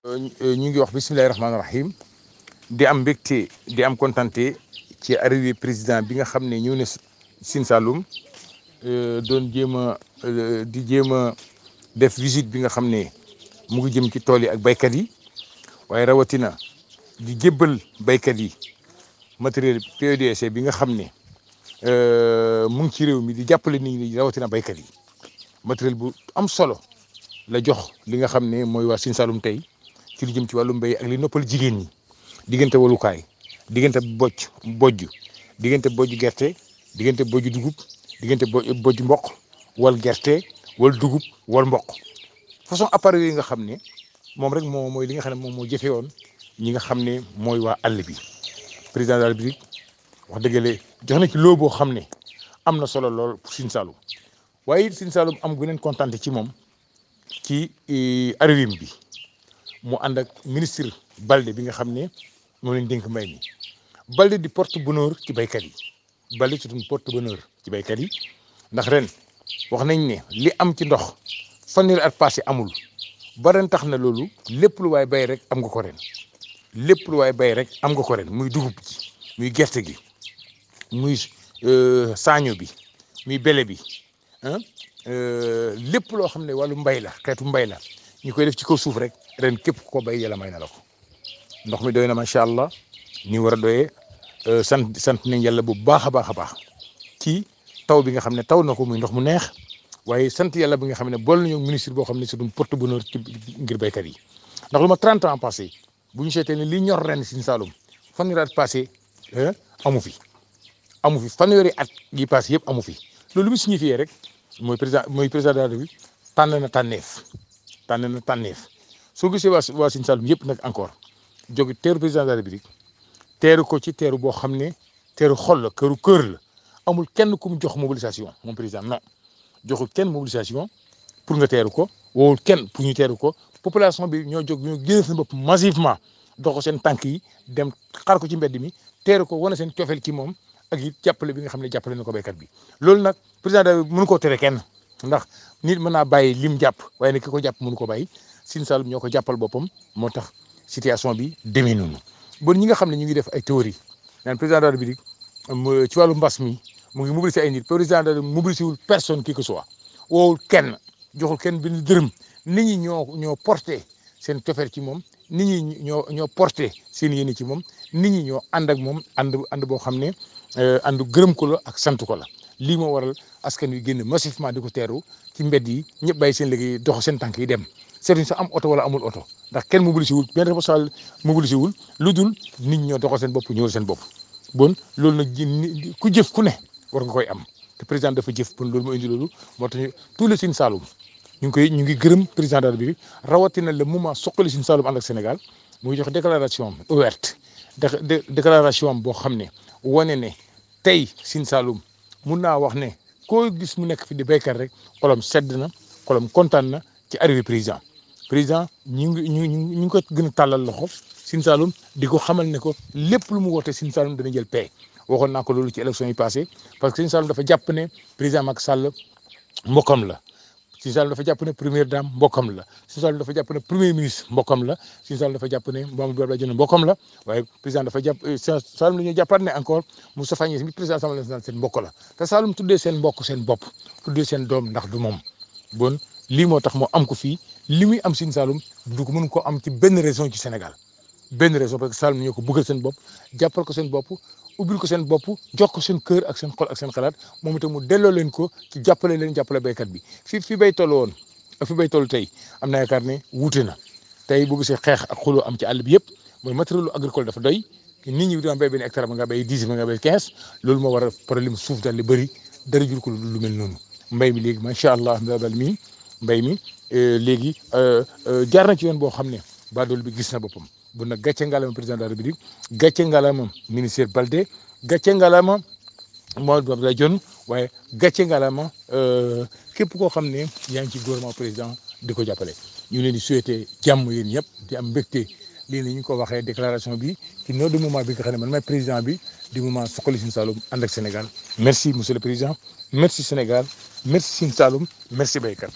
ñu ngi wax bisimilahi rahmaani rahim di am mbégte di am kontante ci arrivé président bi nga xam ne ñëw na Sine Saloum doon jéem a di jéem a def visite bi nga xam ne mu ngi jëm ci tool yi ak baykat yi waaye rawatina di jébbal baykat yi matériel PEDC bi nga xam ne mu ngi ci réew mi di jàppale nit ñi rawatina baykat yi matériel bu am solo la jox li nga xam ne mooy waa Sine Saloum tey ci lu jëm ci wàllu mbéy ak li noppal jigéen ñi diggante walukaay diggante bojj bojj diggante bojj gerte diggante bojj dugub diggante bojj mboq wal gerte wal dugub wal mboq façon appareil yi nga xam ne moom rek moo mooy li nga xam ne moom moo jëfe woon ñi nga xam ne mooy waa àll bi président de la République wax dëggale jox na ci loo boo xam ne am na solo lool pour Sine Saloum waaye it Sine Saloum am guneen kontaan ci moom ci arrivée bi mu ànd ak ministre Balde bi nga xam ne moo leen dénk mbay mi Balde di porte bonheur ci baykat yi Balde c'est une porte bonheur ci baykat yi ndax ren wax nañ ne li am ci ndox fanweeri at passé amul ba ren tax na loolu lépp lu waay bay rek am nga ko ren lépp lu waay bay rek am nga ko ren muy dugub ji muy gerte gi muy saaño bi muy bele bi ah lépp loo xam ne wàllu mbay la xeetu mbay la ñu koy def ci kaw suuf rek ren képp ku ko bay yàlla may na la ko ndox mi doy na macha allah ni war a doyee sant sant nañ yàlla bu baax a baax a baax ci taw bi nga xam ne taw na ko muy ndox mu neex waaye sant yàlla bi nga xam ne bool nañu ministre boo xam ne c'est un porte bonheur ci ngir béykat yi ndax lu ma 30 ans passé bu ñu seetee ne li ñor ren Sine Saloum fanweeri at passé amu fi amu fi fanweeri at yi passé yëpp amu fi loolu lu mu signifié rek mooy président mooy président de la République tànn na tànneef tànn na tànneef soo gisee waa waa Sine Saloum yëpp nag encore jóge teeru président de la République teeru ko ci teeru boo xam ne teeru xol la këru kër la amul kenn ku mu jox mobilisation moom président non joxul kenn mobilisation pour nga teeru ko wowul kenn pour ñu teeru ko population bi ñoo jóg ñoo génne seen bopp massivement dox seen tànk yi dem xar ko ci mbedd mi teeru ko wane seen cofeel ci moom ak it jàppale bi nga xam ne jàppale na ko béykat bi loolu nag président de mënu koo tere kenn ndax nit mën naa bàyyi lim jàpp waaye nag ki ko jàpp mënu ko bàyyi Sine Saloum ñoo ko jàppal boppam moo tax situation bi demee noonu bon ñi nga xam ne ñu ngi def ay théorie naan président de la République ci wàllu mbas mi mu ngi mobiliser ay nit président de mobiliser wul personne qui que soit woowul kenn joxul kenn benn dërëm nit ñi ñoo ñoo porté seen cofeel ci moom nit ñi ñoo ñoo porté seen yéene ci moom nit ñi ñoo ànd ak moom ànd ànd boo xam ne ànd gërëm ko la ak sant ko la lii moo waral askan wi génn massivement di ko teeru ci mbedd yi ñëpp bàyyi seen liggéey dox seen tànk yi dem seetuñ sax am oto wala amul oto ndax kenn mobilisé wul benn responsable mobilisé wul lu dul nit ñoo doxal seen bopp ñëwal seen bopp bon loolu nag ku jëf ku ne war nga koy am te président dafa jëf bon loolu moo indi loolu moo tax tous les Sine Saloum ñu ngi koy ñu ngi gërëm président de la République rawatina le moment soqali Sine Saloum ànd ak Sénégal muy jox déclaration ouverte déclaration boo xam ne wane ne tey Sine Saloum mun naa wax ne koo gis mu nekk fi di béykat rek xolam sedd na xolam kontaan na ci arrivé président président ñu ngi ñu ñu ngi ko gën a tàllal loxo Sine Saloum di ko xamal ne ko lépp lu mu woote Sine Saloum dana jël paie waxoon naa ko loolu ci élection yi passé parce que Sine Saloum dafa jàpp ne président Macky Sall mbokkam la Sine Saloum dafa jàpp ne première dame mbokkam la Sine Saloum dafa jàpp ne premier ministre mbokkam la Sine Saloum dafa jàpp ne Mamadou Abdoulaye Dione mbokkam la waaye président dafa jàpp Saloum la ñuy jàppaat ne encore Moustapha Niasse mi président Assemblée nationale seen mbokk la te Saloum tuddee seen mbokk seen bopp tuddee seen doom ndax du moom bon lii moo tax moo am ko fii li muy am Sine Saloum du ko mën ko am ci benn région ci Sénégal benn raison parce que Saloum ñoo ko bëggal seen bopp jàppal ko seen bopp ubbil ko seen bopp jox ko seen kër ak seen xol ak seen xalaat moom itam mu delloo leen ko ci jàppale leen jàppale béykat bi fi fi bay toll woon ak fi bay toll tey am na yaakaar ne wuute na tey boo gisee xeex ak xuloo am ci àll bi yëpp mooy matériel agricole dafa doy nit ñi daan béy benn hectare ba nga béy dix ba nga béy quinze loolu moo war a problème suuf daal di bëri dara jur ko lu mel noonu mbay mi léegi macha allah ndabal mi mbay mi léegi jaar na ci yoon boo xam ne baadool bi gis na boppam. bu nag gàcce ngalaama président de la république gàcce ngalaama ministère Balde gàcce ngalaama Mamadou Abdoulaye Dione waaye gàcce ngalaama képp koo xam ne yaa ngi ci gouvernement président di ko jàppale. ñu leen di souhaiter jàmm yéen ñëpp di am mbégte lii ni ñu ko waxee déclaration bi ci noo de moment bi nga xam ne man maay président bi di moment Suxali Sine Saloum ànd ak Sénégal merci monsieur le président merci Sénégal merci Sine Saloum merci béykat.